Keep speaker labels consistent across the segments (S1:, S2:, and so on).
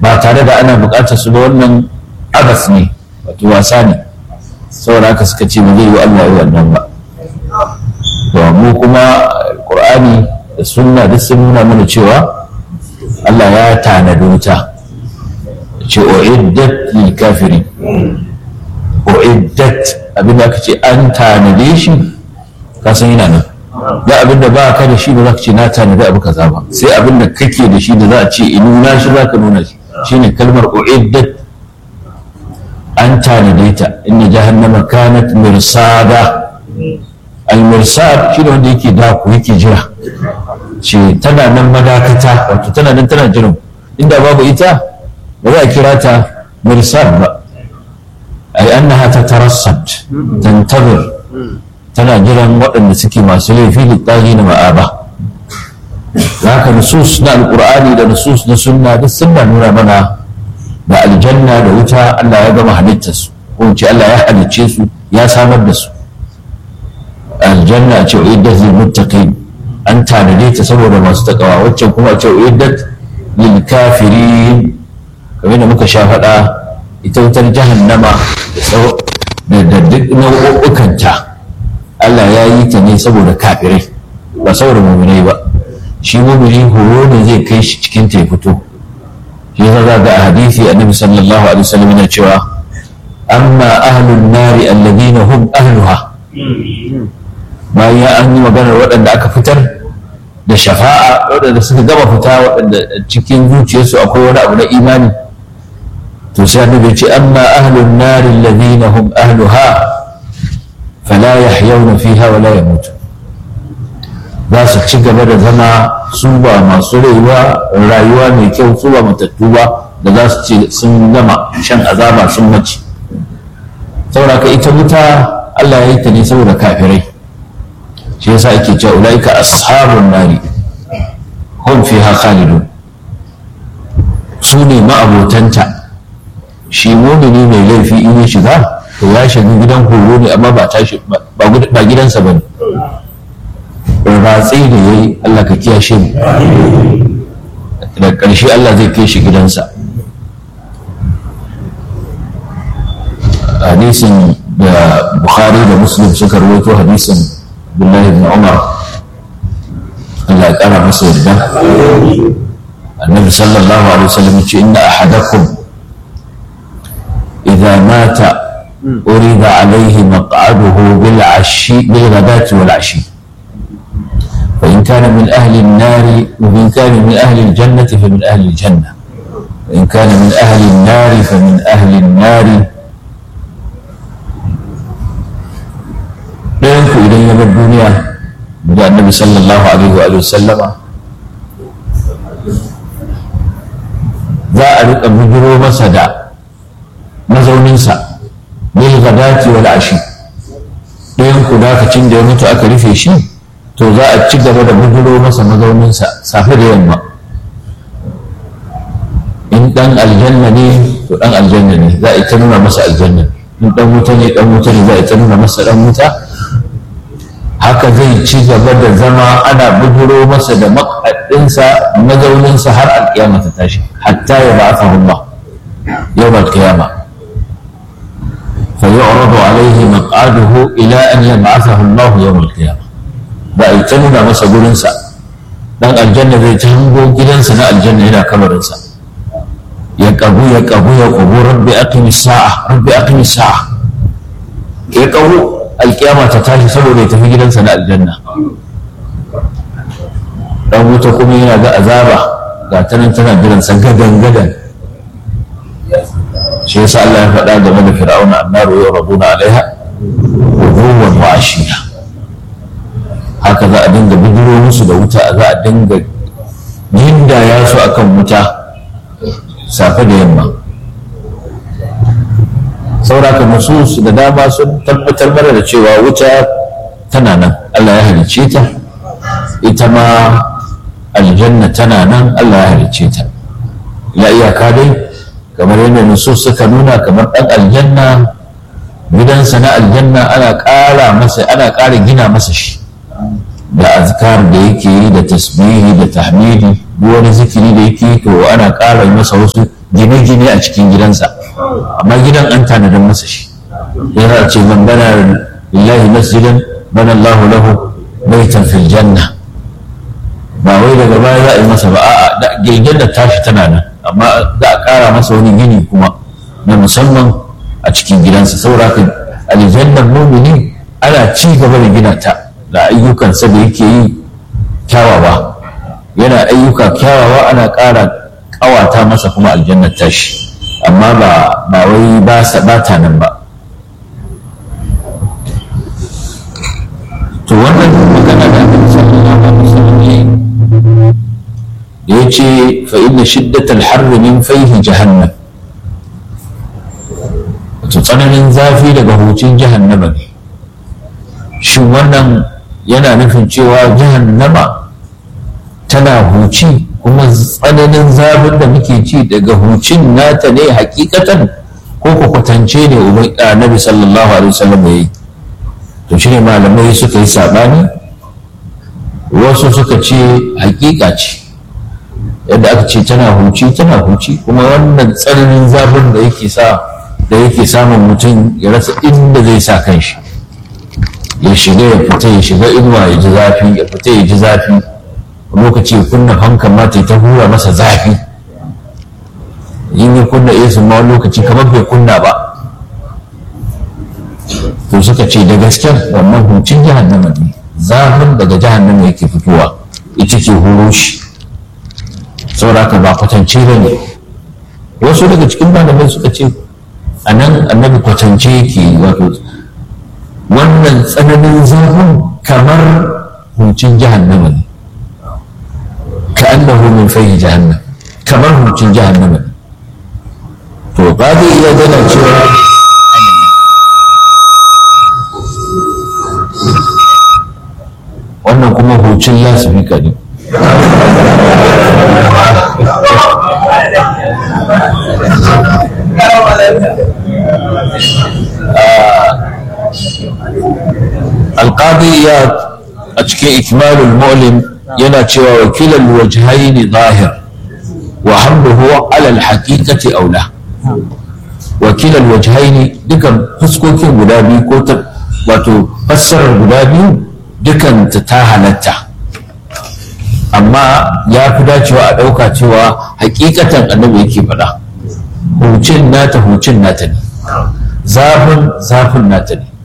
S1: ba tare da ana buƙatar su ba wannan abas ne wato wasa ne saboda haka suka ce ba zai yi Allah yi wannan ba to mu kuma Qur'ani da sunna duk sun nuna mana cewa Allah ya tanadi wuta ce uiddat lil kafirin uiddat abin da aka ce an tanade shi ka san yana nan da abin da ba ka da shi ba za ka ce na tanadi abu kaza ba sai abin da kake da shi da za a ce in nuna shi za ka nuna shi shine kalmar uiddat an tanade ta inna jahannama kanat mirsada al-mirsad shine wanda yake daku yake jira ce tana nan madakata wato tana nan tana jiran inda babu ita ba za a kira ta mirsad ba ai annaha tatarassad tantazir tana jiran waɗanda suke masu laifi da tsari na ma'aba haka nusus na alƙur'ani da nusus na sunna duk sun nuna mana da aljanna da wuta Allah ya gama halittarsu ko ce Allah ya halicce su ya samar da su aljanna ce uiddat lil muttaqin an tanade ta saboda masu takawa waccan kuma ce uiddat lil kafirin kamar da muka sha faɗa ita wutar jahannama da duk nau'ukkanta Allah ya yi ta ne saboda kafirai ba saboda muminai ba shi mumini horo ne zai kai shi cikin ta ya fito shi yasa za ga a hadisi annabi sallallahu alaihi wasallam yana cewa amma ahlun nari alladhina hum ahluha bayan an yi maganar waɗanda aka fitar da shafa'a waɗanda suka gama fita waɗanda cikin zuciyarsu akwai wani abu na imani to sai annabi ce amma ahlun nari alladhina hum ahluha fala yahyawna fiha wala yamutu za su ci gaba da zama su ba masu rayuwa rayuwa mai kyau su ba matattu ba da za su ce sun gama shan azaba sun mace saboda ka ita wuta Allah ya yi ta ne saboda kafirai shi yasa ake cewa ulaika ashabun nari hum fiha khalidun su ne ma'abotanta shi mumini mai laifi in ya shiga to ya shiga gidan horo ne amma ba tashi ba gidansa bane ratsi da ya yi Allah ka kiyashe mu da ƙarshe Allah zai kai shi gidansa hadisin da Bukhari da Muslim suka rawaito hadisin Abdullahi ibn Umar Allah ya ƙara masa yarda annabi sallallahu alaihi wasallam ce inna ahadakum idza mata urida alaihi maq'aduhu bil ashi bil ghadati wal ashi فإن كان من أهل النار وإن كان من أهل الجنة فمن أهل الجنة وإن كان من أهل النار فمن أهل النار ɗayanku idan ya bar duniya da annabi sallallahu alaihi wa sallama za a riƙa bujiro masa da mazauninsa bil gadati wal ashi ɗayanku dakacin da ya mutu aka rufe shi to za a ci gaba da bujiro masa mazauninsa safe da yamma in dan aljanna ne to dan aljanna ne za a ita nuna masa aljanna in dan wuta ne dan wuta ne za a ita nuna masa dan wuta haka zai ci gaba da zama ana bujiro masa da makaddinsa mazauninsa har alkiyama ta tashi hatta ya ba'athahu Allah yawm alqiyama فيعرض عليه مقعده إلى أن يبعثه الله يوم القيامة ba a yi ta nuna masa gurinsa dan aljanna zai ta hango gidansa na aljanna yana kamarinsa ya kabu ya kabu ya kabu rabbi aqimi sa'a rabbi aqimi sa'a ya kabu alkiyama ta tashi saboda ya tafi gidansa na aljanna dan wuta kuma yana ga azaba ga ta nan tana jiransa gadan gadan shi yasa Allah ya faɗa game da fir'auna annaru yuraduna alaiha wujuwan wa ashiya haka za a dinga bijiro musu da wuta za a dinga gindaya su akan wuta safe da yamma sauraka nusus da dama sun tabbatar mana da cewa wuta tana nan Allah ya halicce ta ita ma aljanna tana nan Allah ya halicce ta ya iyaka dai kamar yadda nusus suka nuna kamar ɗan aljanna gidansa na aljanna ana ƙara masa ana ƙara gina masa shi da azkar da yake yi da tasbihi da tahmidi duk wani zikiri da yake yi to ana ƙara masa wasu gine-gine a cikin gidansa amma gidan an tanadar masa shi yana ce man bana lillahi masjidan bana Allah lahu baitan fil janna ba wai daga baya za a yi masa ba a'a girgin da tashi tana nan amma za a ƙara masa wani gini kuma na musamman a cikin gidansa saboda haka aljannar mumini ana ci gaba da gina ta da ayyukansa da yake yi kyawawa yana ayyuka kyawawa ana ƙara ƙawata masa kuma aljannar tashi amma ba ba wai ba sa ba ta nan ba to wannan magana da aka sallallahu alaihi wasallam da ya ce fa inna shiddatal harri min faihi jahannam wato tsananin zafi daga hucin jahannama ne shin wannan yana nufin cewa jahannama tana huci kuma tsananin zafin da muke ci daga hucin nata ne hakikatan ko ku kwatance ne annabi sallallahu alaihi wasallam ya yi to shine malamai suka yi sabani wasu suka ce hakika ce yadda aka ce tana huci tana huci kuma wannan tsananin zafin da yake sa da yake samun mutum ya rasa inda zai sa kanshi ya shiga ya fita ya shiga inuwa ya ji zafi ya fita ya ji zafi lokaci kunna fankan ma ta ta hura masa zafi in ya kunna esu ma wani lokaci kamar bai kunna ba to suka ce da gasken wannan hucin jahannama ne zafin daga jahannama yake fitowa ita ke huro shi sauraka ba kwatance ba ne wasu daga cikin malamai suka ce a nan annabi kwatance yake wato wannan tsananin zafin kamar hucin jahannama ne ka annahu min fahi jahannam kamar hucin jahannama ne to ba zai iya gana cewa wannan kuma hucin lasifika ne alƙadi ya a cikin ikmalul mu'lim yana cewa wakilan wajhaini zahir wa hamluhu ala alhaqiqati aula wakilan wajhaini dukan fuskokin guda biyu ko ta wato fassarar guda biyu dukan ta ta halatta amma ya fi dacewa a ɗauka cewa hakikatan annabi yake faɗa hucin nata hucin nata ne zafin zafin nata ne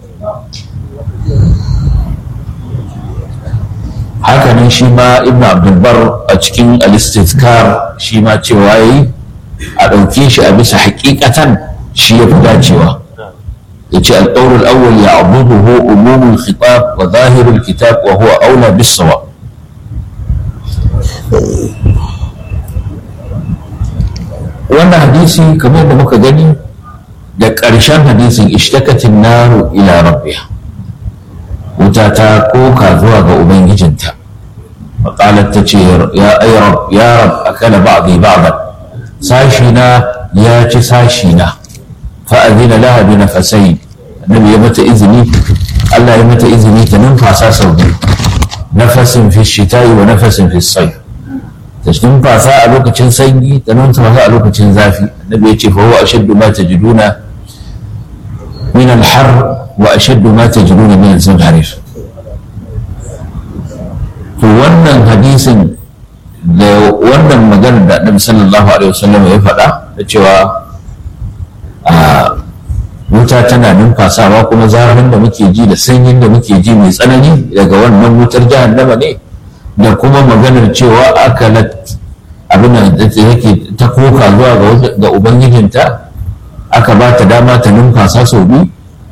S1: hakanan shi ma ibn abdulbar a cikin alistizkar shi ma cewa yi a ɗauke shi a bisa hakikatan shi ya fi dacewa ya ce alƙaurul awwal ya abubuhu umumul khitab wa zahirul kitab wa huwa aula bis sawa wannan hadisi kamar da muka gani da ƙarshen hadisin ishtakatin naru ila rabbiha wuta ta koka zuwa ga ubangijinta faƙalar ta ce ya ai rab ya rab akala ba'dhi ba'dan sashi na ya ci sashi na fa'adina laha bi nafasai annabi ya mata izini Allah ya mata izini ta numfasa sau biyu nafasin fi shita'i wa nafasin fi sayf ta numfasa a lokacin sanyi ta numfasa a lokacin zafi annabi ya ce fa huwa ashaddu ma tajiduna min al-har wa ashaddu ma tajiduna min al-zamharir to wannan hadisin da wannan maganar da annabi sallallahu alaihi wasallam ya faɗa da cewa a wuta tana numfasawa kuma zafin da muke ji da sanyin da muke ji mai tsanani daga wannan wutar jahannama ne da kuma maganar cewa akalat abin da yake ta koka zuwa ga ubangijinta aka ba ta dama ta numfasa sau biyu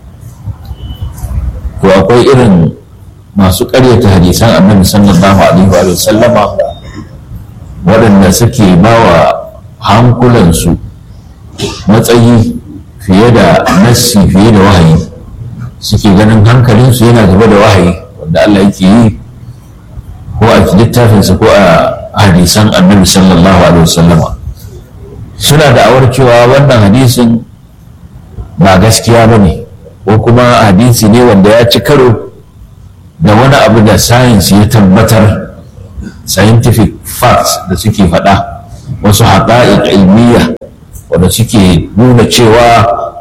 S1: to akwai irin masu ƙaryata hadisan annabi sallallahu alaihi wa sallama waɗanda suke ba wa hankulansu matsayi fiye da nassi fiye da wahayi suke ganin hankalinsu yana gaba da wahayi wanda Allah yake yi ko a littafinsa ko a hadisan annabi sallallahu alaihi wasallama suna da awar cewa wannan hadisin ba gaskiya ba ne ko kuma hadisi ne wanda ya ci karo da wani abu da science ya tabbatar scientific facts da suke faɗa wasu haƙa'iq ilmiya wanda suke nuna cewa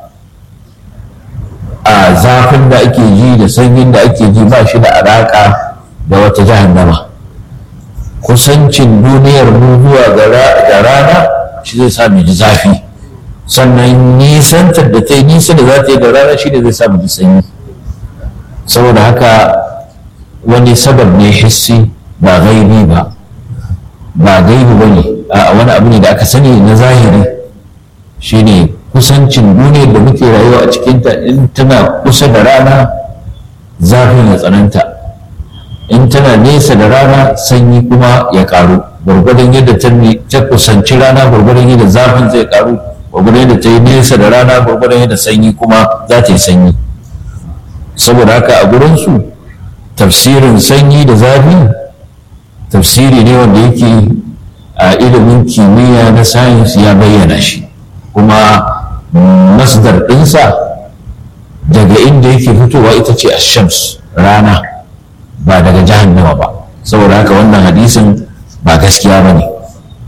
S1: a zafin da ake ji da sanyin da ake ji ba shi da alaƙa da wata jahannama kusancin duniyar mu zuwa ga rana shi zai sa mu ji zafi sannan nisantar da ta yi nisa da za ta yi da rana shi ne zai sa mu ji sanyi saboda haka wani sabab ne hissi ba gaibi ba ba gaibi ba ne a wani abu ne da aka sani na zahiri shine kusancin duniyar da muke rayuwa a cikinta in tana kusa da rana zafin ya tsananta in tana nesa da rana sanyi kuma ya karu gwargwadon yadda ta kusanci rana gwargwadon yadda zafin zai karu gwargwadon yadda ta yi nesa da rana gwargwadon yadda sanyi kuma za ta yi sanyi saboda haka a gurinsu tafsirin sanyi da zafi tafsiri ne wanda yake a ilimin kimiyya na sayins ya bayyana shi kuma masdar ɗinsa daga inda yake fitowa ita ce ashams rana ba daga jahannama ba saboda haka wannan hadisin ba gaskiya ba ne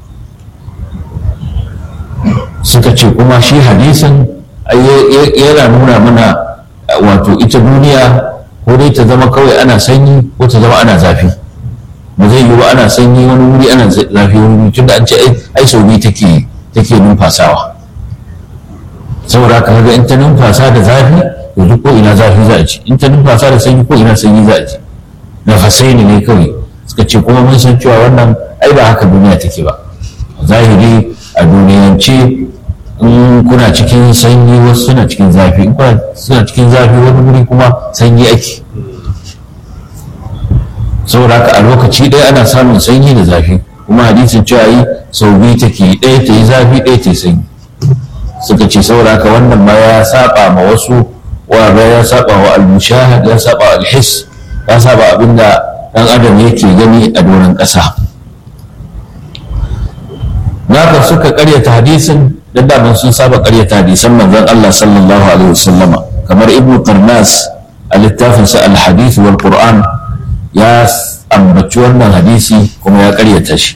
S1: suka ce kuma shi hadisin yana nuna mana wato ita duniya ko dai ta zama kawai ana sanyi ko ta zama ana zafi ba zai yiwu ana sanyi wani wuri ana zafi wani wuri tunda an ce ai sau biyu take take numfasawa saboda haka kaga in ta numfasa da zafi to duk ko ina zafi za a ci in ta numfasa da sanyi ko ina sanyi za a ci nafasaini ne kawai suka ce kuma mun san cewa wannan ai ba haka duniya take ba zahiri a duniyance in kuna cikin sanyi wasu suna cikin zafi in kuna suna cikin zafi wani wuri kuma sanyi ake saboda haka a lokaci ɗaya ana samun sanyi da zafi kuma hadisin cewa yi sau biyu take ɗaya ta yi zafi ɗaya ta yi sanyi suka ce saboda haka wannan ma ya saba ma wasu wa ya saba wa al-mushahad ya saba wa al-his ya saba abinda dan adam yake gani a doron ƙasa naka suka karyata hadisin da daman sun saba karyata hadisan manzon Allah sallallahu alaihi wasallama kamar ibnu qarnas a littafinsa al-hadith wal qur'an ya ambaci wannan hadisi kuma ya karyata shi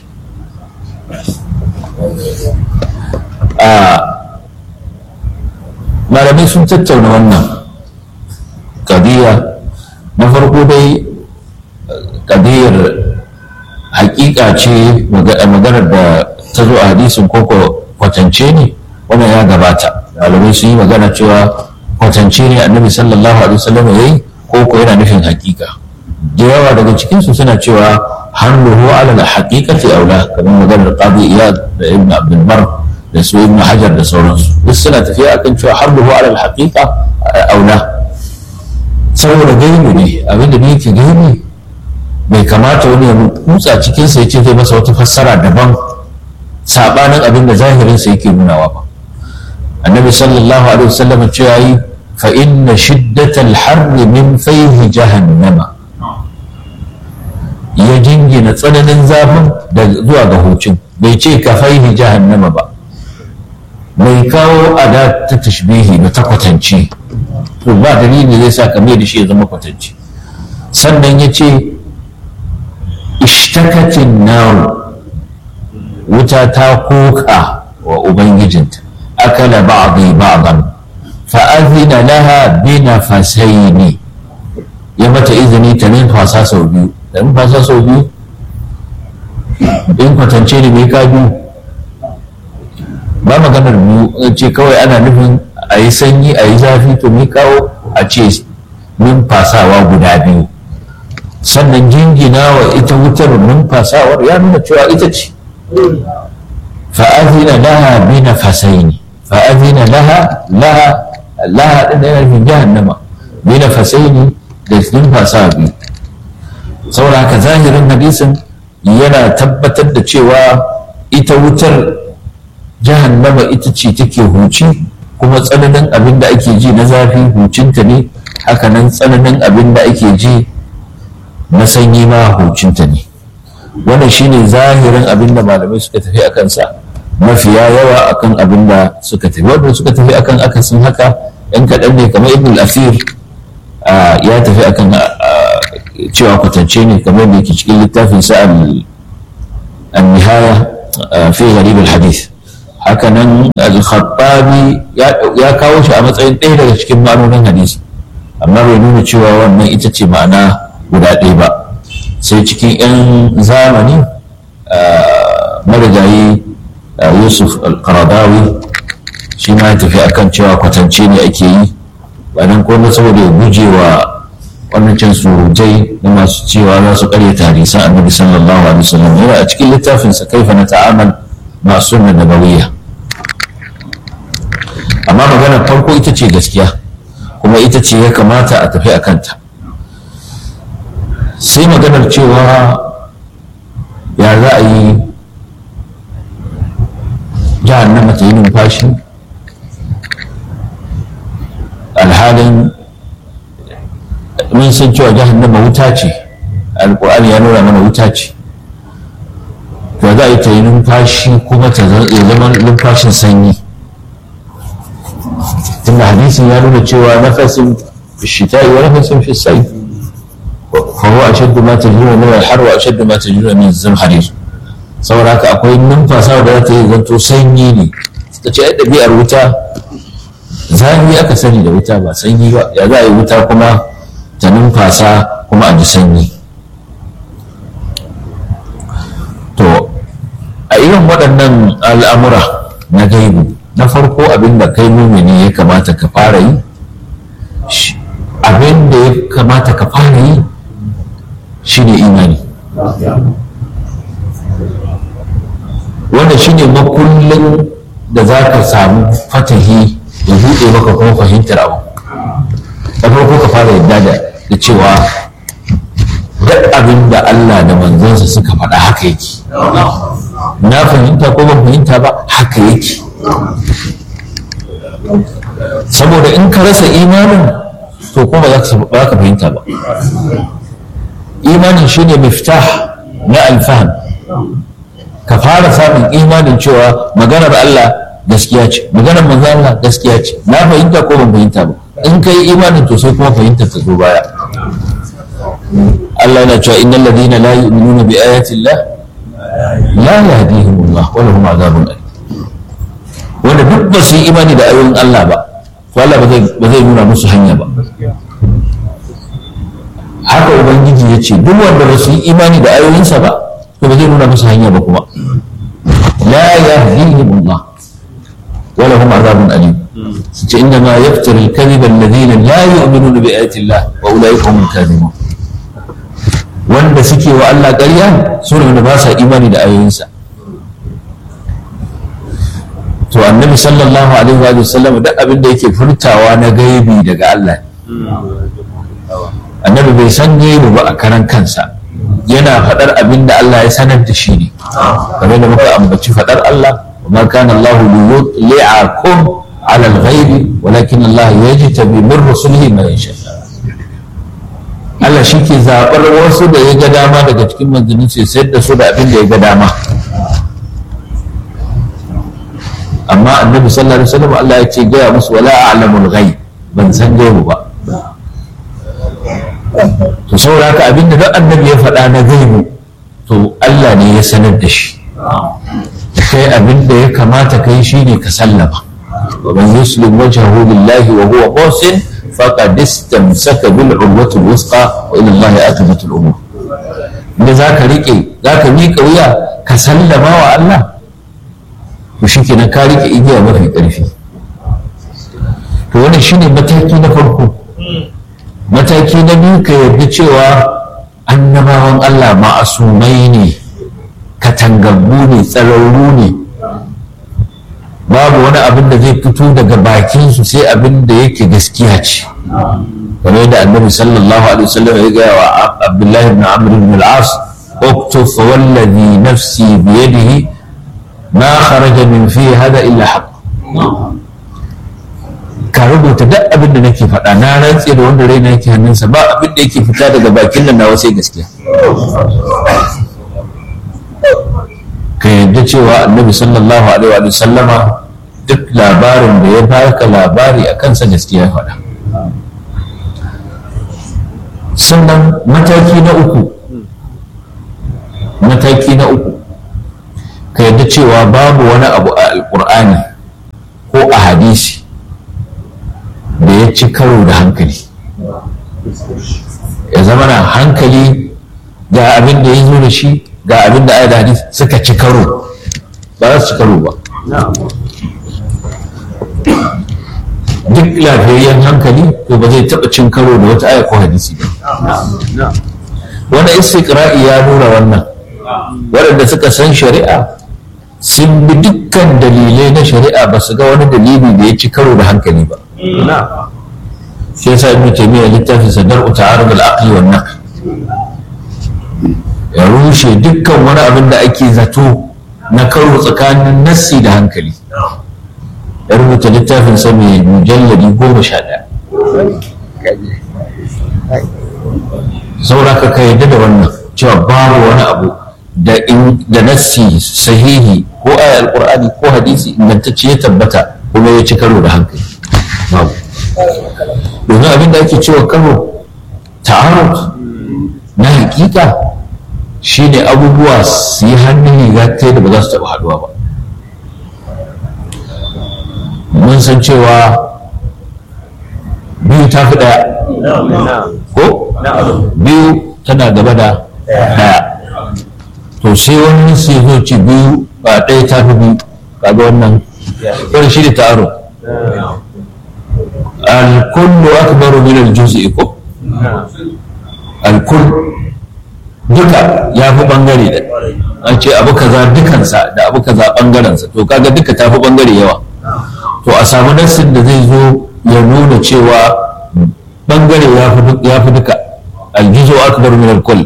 S1: a malamai sun tattauna wannan kadiya na farko dai kadiyar hakika ce maganar da ta zo a hadisin koko kwatance ne wannan ya gabata malamai sun yi magana cewa kwatance ne annabi sallallahu alaihi wasallam ya yi koko yana nufin hakika da yawa daga cikinsu suna cewa hannuhu ala da haqiqati aula kamar maganar qadi iyad da ibn abdul bar da su ibn hajar da sauransu duk suna tafiya akan cewa hannuhu ala da haqiqa aula saboda gaibi ne abinda ne yake gaibi bai kamata wani ya kutsa cikinsa ya ce zai masa wata fassara daban sabanin abin da zahirinsa yake nunawa ba annabi sallallahu alaihi wasallam cewa yi fa inna shiddatal harri min fayhi jahannama ya jingina tsananin zafin da zuwa ga hucin bai ce ka faihi jahannama ba mai kawo ada ta tashbihi na ta kwatance to ba dalili zai sa kame da shi ya zama kwatance sannan ya ce ishtakatin naru wuta ta koka wa ubangijinta akala ba'dhi ba'dan fa azina laha bi nafasaini ya mata izini ta numfasa sau biyu da numfasa sau biyu in kwatance ne mai ka biyu ba maganar biyu ce kawai ana nufin a yi sanyi a yi zafi to mai kawo a ce numfasawa guda biyu sannan jingina wa ita wutar numfasawar ya nuna cewa ita ce fa'azina laha bi nafasaini fa'azina laha laha laha din da yana nufin jahannama bi nafasaini da numfasa biyu saboda haka zahirin hadisin yana tabbatar da cewa ita wutar jahannama ita ce take huci kuma tsananin abin da ake ji na zafi hucinta ne hakanan tsananin abin da ake ji na sanyi ma hucinta ne wannan shine zahirin abin da malamai suka tafi a kansa mafiya yawa akan abin da suka tafi wanda suka tafi akan akasin haka yan kaɗan ne kamar ibn al-afir ya tafi akan cewa kwatance ne kamar da yake cikin littafin sa al-nihaya fi gharib al-hadith hakanan al-khattabi ya kawo shi a matsayin ɗaya daga cikin ma'anonin hadisi amma bai nuna cewa wannan ita ce ma'ana guda ɗaya ba sai cikin 'yan zamani marigayi yusuf al-qaradawi shi ma ya tafi akan cewa kwatance ne ake yi ba nan kuma saboda ya guje wa wannan can surutai na masu cewa za su karyata hadisan annabi sallallahu alaihi wasallam yana a cikin littafinsa kaifa na ta'amal ma sunna nabawiyya amma maganar farko ita ce gaskiya kuma ita ce ya kamata a tafi a kanta sai maganar cewa ya za a yi jahannama ta yi numfashi alhalin mun san cewa jahannama wuta ce alkur'ani ya nuna mana wuta ce to za a yi ta yi numfashi kuma ta zama numfashin sanyi tunda hadisin ya nuna cewa nafasin shita'i wa nafasin fi sai fa huwa ashaddu ma tajruna min al-har wa ashaddu ma tajruna min az-zamharir saboda haka akwai numfasa da za ta yi zanto sanyi ne ta ce ai ɗabi'ar wuta zafi aka sani da wuta ba sanyi ba ya za a yi wuta kuma ta numfasa kuma a ji sanyi to a irin waɗannan al'amura na gaibu na farko abin da kai mumini ya kamata ka fara yi abin da ya kamata ka fara yi shi ne imani wanda shi ne makullin da za ka samu fatahi ya buɗe maka kuma fahimtar abu da farko ka fara yadda da cewa duk abin da Allah da manzansa suka faɗa haka yake na fahimta ko ban fahimta ba haka yake saboda in ka rasa imanin to kuma ba za ka fahimta ba imanin shine miftah na alfaham ka fara samun imanin cewa maganar Allah gaskiya ce maganar manzo Allah gaskiya ce na fahimta ko ban fahimta ba in kai imanin to sai kuma fahimtar ta zo baya Allah yana cewa innal ladina la yu'minuna bi ayati Allah la yahdihim Allah wa lahum azabun alim wanda duk ba su yi imani da ayoyin Allah ba to Allah ba zai nuna musu hanya ba haka ubangiji ya ce duk wanda ba su yi imani da ayoyinsa ba to ba zai nuna musu hanya ba kuma la yahdihim Allah wa lahum azabun alim su ce inna ma yaftari al-kadhiba alladhina la yu'minuna bi ayati Allah wa ulaika humul kadhibun wanda suke wa Allah ƙarya su ne wanda ba sa imani da ayoyinsa to annabi sallallahu alaihi wa sallam duk abin da yake furtawa na gaibi daga Allah annabi bai san gaibi ba a karan kansa yana faɗar abin da Allah ya sanar da shi ne kamar da muka ambaci faɗar Allah wa ma kana Allah liyuli'akum ala al-ghaibi walakin Allah yajtabi min rusulihi man yasha Allah shi ke zaɓar wasu da ya ga dama daga cikin manzannin sai sayar da su da abin da ya ga dama amma annabi sallallahu alaihi wasallam Allah ya ce gaya musu wala a'lamul ghaib ban san gaibu ba to saboda haka abinda duk annabi ya faɗa na gaibu to Allah ne ya sanar da shi kai abinda ya kamata kai shine ka sallama wa man yuslim wajhahu lillahi wa huwa muhsin faqad istamsaka bil urwati al-wusqa wa ila Allah aqibatu al-umur da zaka rike zaka miƙa wuya ka sallama wa Allah to shi kenan ka rike igiya mafi ƙarfi to wannan shine mataki na farko mataki na biyu ka yarda cewa annabawan Allah ma'asumai ne katangaggu ne tsararru ne babu wani abin da zai fito daga bakinsu sai abin da yake gaskiya ce kamar yadda annabi sallallahu alaihi wasallam ya gaya wa abdullahi ibn amr ibn al-as اكتب فوالذي نفسي بيده ما خرج من فيه هذا إلا حق ka rubuta duk abin da nake faɗa na rantse da wanda raina yake hannunsa ba abin da yake fita daga bakin nan nawa sai gaskiya ka yadda cewa annabi sallallahu alaihi wa sallama duk labarin da ya baka labari a kansa gaskiya faɗa sannan mataki na uku mataki na uku ka yadda cewa babu wani abu a alkur'ani ko a hadisi da ya ci karo da hankali ya zama na hankali ga abin da ya zo da shi ga abin da da hadisi suka ci karo ba za su ci karo ba duk lafiyayyen hankali to ba zai taɓa cin karo da wata aya ko hadisi ba wani istiqra'i ya nuna wannan waɗanda suka san shari'a sun bi dukkan dalilai na shari'a ba su ga wani dalili da ya ci karo da hankali ba shi yasa ibnu taymiya littafin sadar ta'arud al-aqli wan naql ya rushe dukkan wani abin da ake zato na karo tsakanin nassi da hankali ya rubuta littafin sa mai mujalladi goma sha ɗaya saura ka yarda da wannan cewa babu wani abu da da nassi sahihi ko aya alqur'ani ko hadisi ingantacce ya tabbata kuma ya ci karo da hankali babu domin abin da ake cewa karo ta'arud na hakika shine abubuwa su yi hannun riga ta da ba za su taɓa haɗuwa ba mun san cewa biyu ta fi ɗaya ko biyu tana gaba da ɗaya to sai wani sai zo ce biyu ba ɗaya ta fi biyu kaga wannan wani shi da ta'arud الكل أكبر من الجزء ko الكل duka ya fi bangare da an ce abu kaza dukansa da abu kaza bangarensa to kaga duka ta fi bangare yawa to a samu nassin da zai zo ya nuna cewa bangare ya fi duka aljizo akbar min alkull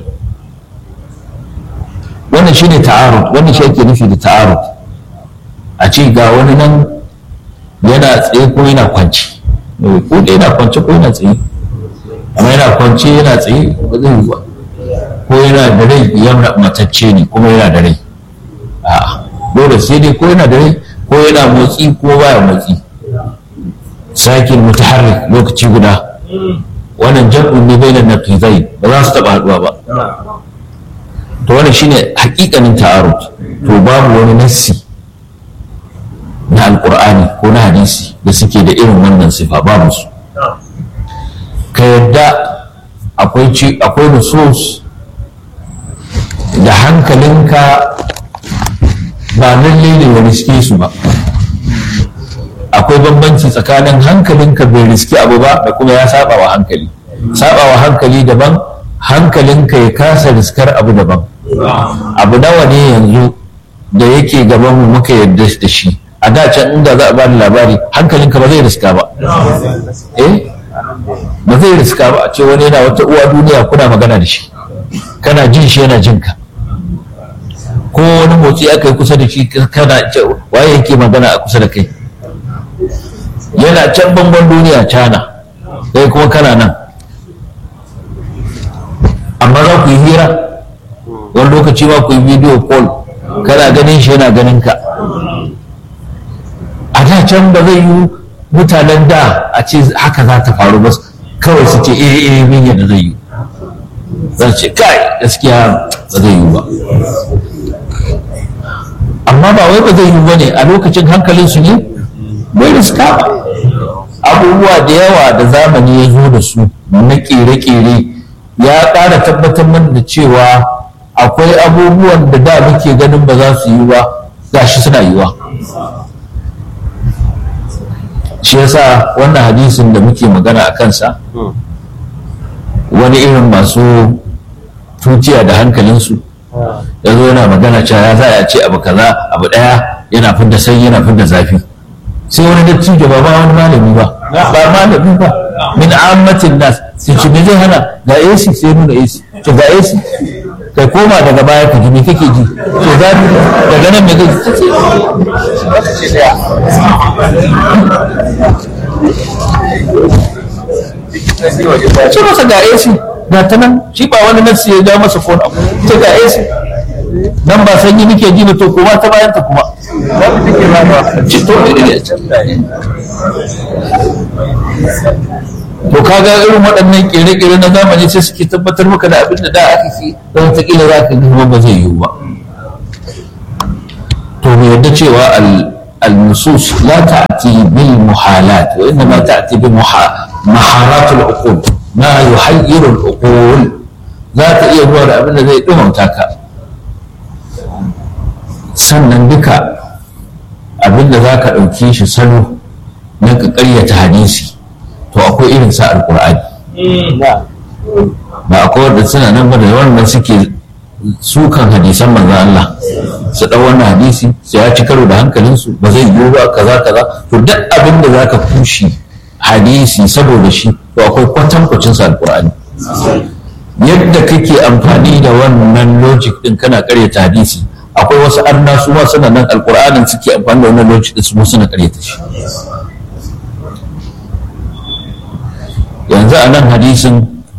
S1: wannan shine ta'arud wannan shi ake nufi da ta'arud a ce ga wani nan yana tsaye ko yana kwanci ko da yana kwance ko yana tsaye amma yana kwance yana tsaye ba zai yi ba ko yana da rai yana matacce ne kuma yana da rai a'a dole sai dai ko yana da rai ko yana motsi ko baya motsi sakin mutaharrik lokaci guda wannan jam'un ne bainan naqizai ba za su taba haduwa ba to wannan shine hakikanin ta'arud to babu wani nassi na alkur'ani ko na hadisi da suke da irin wannan sifa babu su ka yadda akwai akwai nusus da hankalinka ba lalle ne ya riske su ba akwai bambanci tsakanin hankalinka bai riski abu ba da kuma ya saba wa hankali saba wa hankali daban hankalinka ya kasa riskar abu daban abu nawa ne yanzu da yake gaban mu muka yadda da shi a da can inda za a bani labari hankalinka ba zai riska ba eh ba zai riska ba a ce wani yana wata uwa duniya kuna magana da shi kana jin shi yana jin ka ko wani motsi aka yi kusa da shi kana waye yake magana a kusa da kai yana can bangon duniya cana kai kuma kana nan amma za ku yi hira wani lokaci ma ku yi video call kana ganin shi yana ganin ka a da can ba zai yi mutanen da a ce haka za ta faru ba kawai su ce eh eh min yadda zai yi zan ce kai gaskiya ba zai yi ba amma ba wai ba zai yi ba ne a lokacin hankalin su ne bai riska ba abubuwa da yawa da zamani ya zo da su na kere-kere ya ƙara tabbatar mana da cewa akwai abubuwan da da muke ganin ba za su yi ba gashi suna yiwa shi yasa wannan hadisin da muke magana a kansa wani irin masu tutiya da hankalinsu ya zo yana magana cewa ya za a ce abu kaza abu daya yana fidda sanyi yana fidda zafi sai wani dattijo ba ba wani malami ba ba malami ba min ammatin nas sai ce me zai hana ga AC sai nuna AC ce ga AC kai koma daga baya ka ji me kake ji to zafi daga nan me kake ji ce masa ga AC ga ta nan shi ba wani nasi ya ja masa kona ce ga AC nan ba sanyi nake ji ba to kuma ta bayan ta kuma ci to to kaga irin waɗannan ƙere-ƙere na zamani sai suke tabbatar maka da abin da da aka fi don wataƙila za ka gaba ba zai yiwu ba cewa al-nusus la ta'ti bil muhalat wa inma ta'ti bi maharat al-uqul ma yuhayyiru al-uqul za ta iya zuwa da abin da zai dumauta ka sannan duka abin da za ka ɗauki shi salo na ka ƙaryata hadisi to akwai irin sa alƙur'ani ba akwai wanda suna nan ba da wanda suke sukan hadisan manzo Allah su ɗau wannan hadisi su ya ci karo da hankalinsu ba zai yiwu ba kaza kaza to duk abin da za ka kushe hadisi saboda shi to akwai kwatankwacin sa alƙur'ani yadda kake amfani da wannan logic din kana ƙaryata hadisi akwai wasu arna su ma suna nan alƙur'anin suke amfani da wannan logic din su ma suna ƙaryata shi yanzu a nan hadisin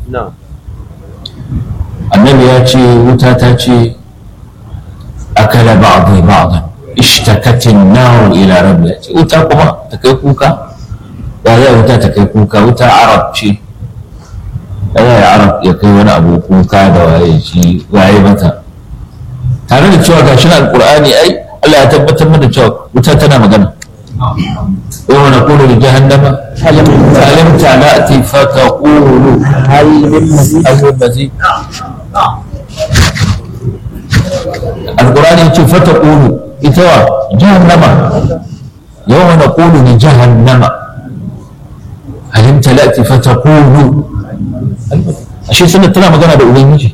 S1: annabi ya ce wuta ta ce akala ba'dhi ba'dan ishtakatin naru ila rabbi ce wuta kuma ta kai kuka ya zai wuta ta kai kuka wuta arab ce ya zai arab ya kai wani abu kuka da waye shi waye mata tare da cewa gashin alqur'ani ai Allah ya tabbatar mana cewa wuta tana magana يوم نقول لجهنم ألم تأتي فتقول هل من مزيد هل من مزيد القرآن يقول فتقول إتوا جهنم يوم نقول لجهنم هل امتلأت فتقول ashe suna tana magana da ubangiji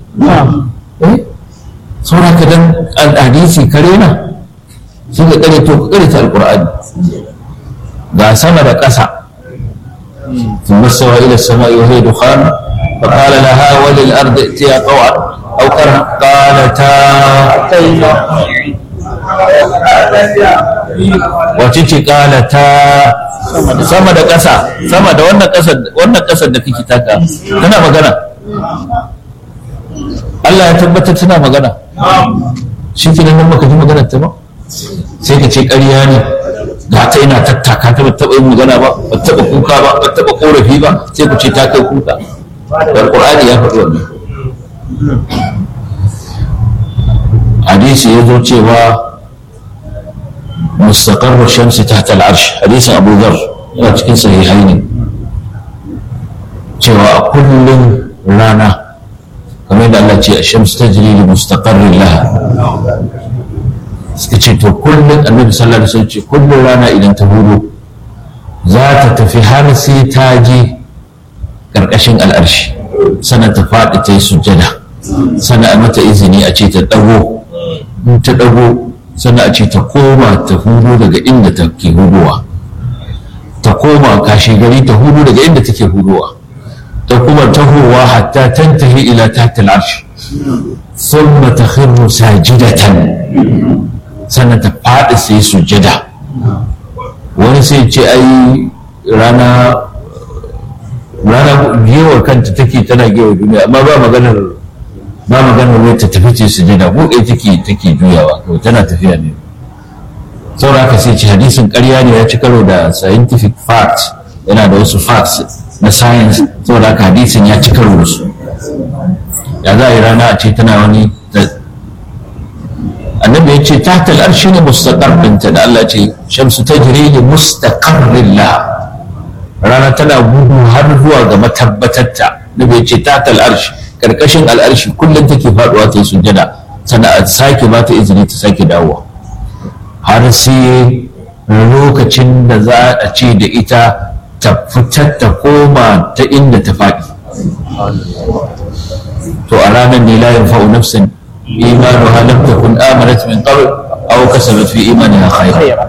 S1: saura ka dan hadisi kare na sun ka kare to ka kare ta alqur'ani ga sama da ƙasa ثم استوى إلى السماء وهي دخان فقال لها وللأرض ائتيا طوعا أو كرها قالتا أتينا wacece qalata sama da ƙasa sama da wannan ƙasar wannan ƙasar da kake taka tana magana Allah ya tabbatar tana magana shi ke nan baka ji maganar ta ba sai ka ce ƙarya ne ga ta ina tattaka ta ba taɓa yin magana ba ba taɓa kuka ba ba taɓa ƙorafi ba sai ku ce ta kai kuka wal qur'ani ya faɗi wannan hadisi ya zo cewa mustaqarru shamsi tahta al-arsh hadisin Abu Dharr yana cikin sahihaini cewa a kullum rana kamar da Allah ce a shamsu ta jiri da mustaqarrin laha suka ce to kullum annabi sallallahu alaihi wasallam ce kullum rana idan ta hudu za ta tafi har sai ta je karkashin al'arshi sannan ta faɗi ta yi sujjada sannan a mata izini a ce ta ɗago in ta ɗago sannan a ce ta koma ta hudu daga inda ta ke hudowa ta koma kashe gari ta hudu daga inda take hudowa ta kuma tahowa hatta tantahi ila tahta al'arsh thumma takhirru sajidatan sannan ta faɗi sai sujada wani sai ce ai rana rana gewar kanta take tana gewar duniya amma ba maganar ba maganar wai ta tafi ce sujada buɗe take take juyawa kawai tana tafiya ne saboda haka sai ce hadisin ƙarya ne ya ci karo da scientific facts yana da wasu facts na science saboda haka hadisin ya ci karo da su ya za a yi rana a ce tana wani annabi ya ce tahta al'arshi ne mustaqar ɗinta da Allah ce shamsu ta jire ne mustaqarrin la rana tana gudu har zuwa ga matabbatarta nabi ya ce tahta al'arshi karkashin al'arshi kullum take faduwa ta yi sujjada sannan a sake ba ta izini ta sake dawowa har sai lokacin da za a ce da ita ta fitar ta koma ta inda ta faɗi to a ranar ne la yanfa'u nafsin imanuha lam takun amanat min qabl aw kasabat fi imaniha khayra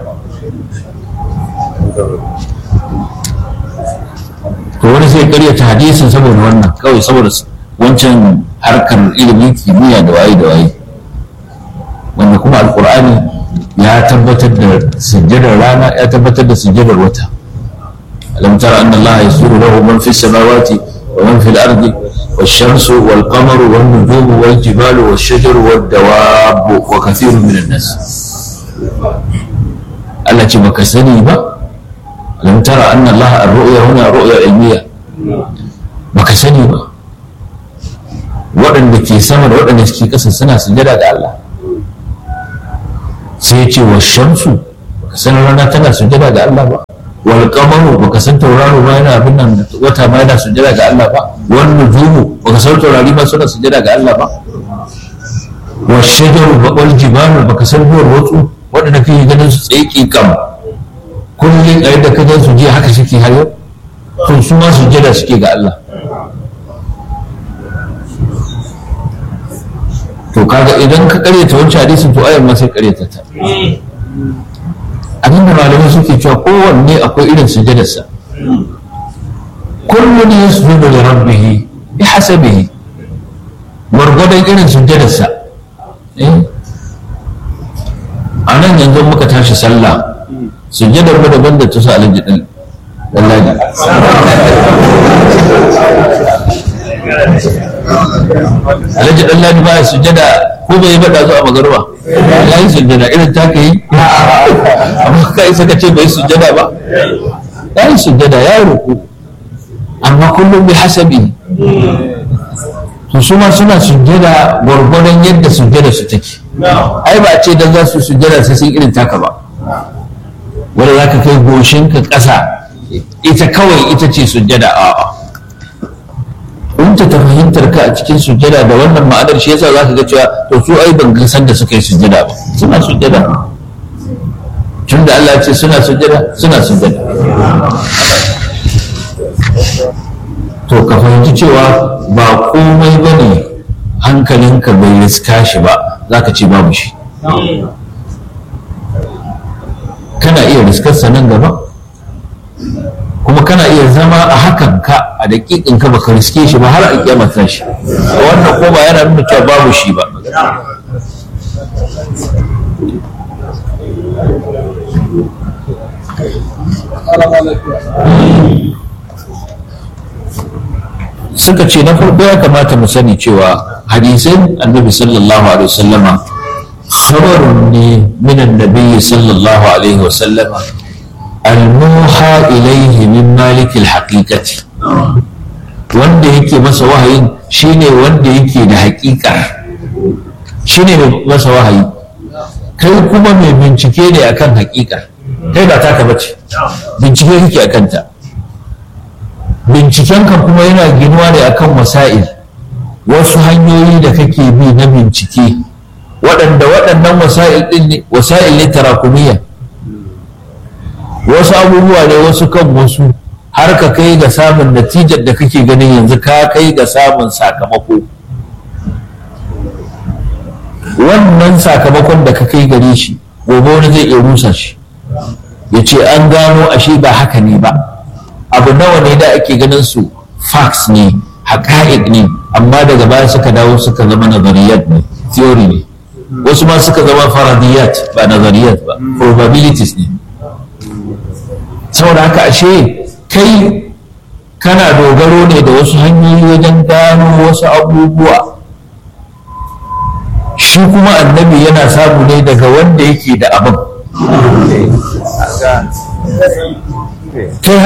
S1: to wani sai karyata hadisin saboda wannan kawai saboda wancan harkar ilimin kimiyya da waye da waye wanda kuma alkur'ani ya tabbatar da sujjadar rana ya tabbatar da sujjadar wata alam tara anna allaha yasuru lahu man fi samawati wa man fi al-ardi والشمس والقمر والنجوم والجبال والشجر والدواب وكثير من الناس التي baka sani ba alam tara anna allaha ar-ru'ya huna ru'ya ilmiya baka sani ba waɗanda ke sama da waɗanda ke ƙasa suna sujada ga Allah sai ya ce wa shamsu baka san rana tana sujada ga Allah ba wal qamaru baka san tauraro ba yana abin nan wata ma yana sujada ga Allah ba wan nujumu baka san taurari ba suna sujada ga Allah ba wa shajaru ba wal jibalu baka san duwar watsu waɗanda kake ganin su tsaiki kam kullum a yadda ka gan su jiya haka suke har yau to su ma sujada suke ga Allah to kaga idan ka karyata wancan hadisin to ayan ma sai karyata ta abinda malamai suke cewa kowanne akwai irin sujadarsa kullum ya sujudu da rabbihi bi hasabihi gwargwadon irin sujadarsa a nan yanzu muka tashi sallah sujadar mu daban da ta sa alaji din lallaji alhaji dan ladi ba sujada ko bai yi bada zuwa magarba ya yi sujada irin ta ka yi amma ka isa ka ce bai sujada ba ya yi sujada ya ruku amma kullum bi hasabi to su ma suna sujada gwargwadon yadda sujada su take ai ba a ce dan za su sujada sai sun irin taka ba wanda za ka kai goshinka ƙasa ita kawai ita ce sujada a'a in ta ta fahimtar ka a cikin sujjada da wannan ma'anar shi yasa zaka ga cewa to su ai ban san da suka yi sujjada ba suna sujjada tun da Allah ya ce suna sujjada suna sujjada to ka fahimci cewa ba komai bane hankalinka bai riska shi ba zaka ce babu shi kana iya riskarsa nan gaba kuma kana iya zama a hakan ka a daƙiƙin ka baka riske shi ba har a kiyama ta shi wannan ko ba yana nuna cewa babu shi ba suka ce na farko ya kamata mu sani cewa hadisin annabi sallallahu alaihi wasallama khabarun ne min annabi sallallahu alaihi wasallama الموحى إليه من مالك الحقيقة wanda yake masa wahayin shine wanda yake da hakika shine mai masa wahayi kai kuma mai bincike ne akan hakika kai ba taka bace bincike kake akan ta bincikenka kuma yana ginuwa ne akan wasa'il wasu hanyoyi da kake bi na bincike waɗanda waɗannan wasa'il ɗin ne wasa'il ne tarakumiyya wasu abubuwa ne wasu kan wasu har ka kai ga samun natijar da kake ganin yanzu ka kai ga samun sakamako wannan sakamakon da ka kai gare shi gobe wani zai iya rusa shi ya ce an gano ashe ba haka ne ba abu nawa ne da ake ganin su facts ne haƙa'iq ne amma daga baya suka dawo suka zama nazariyat ne theory ne wasu ma suka zama faradiyat ba nazariyat ba probabilities ne saboda haka ashe kai kana dogaro ne da wasu hanyoyi wajen gano wasu abubuwa shi kuma annabi yana samu ne daga wanda yake da abin kai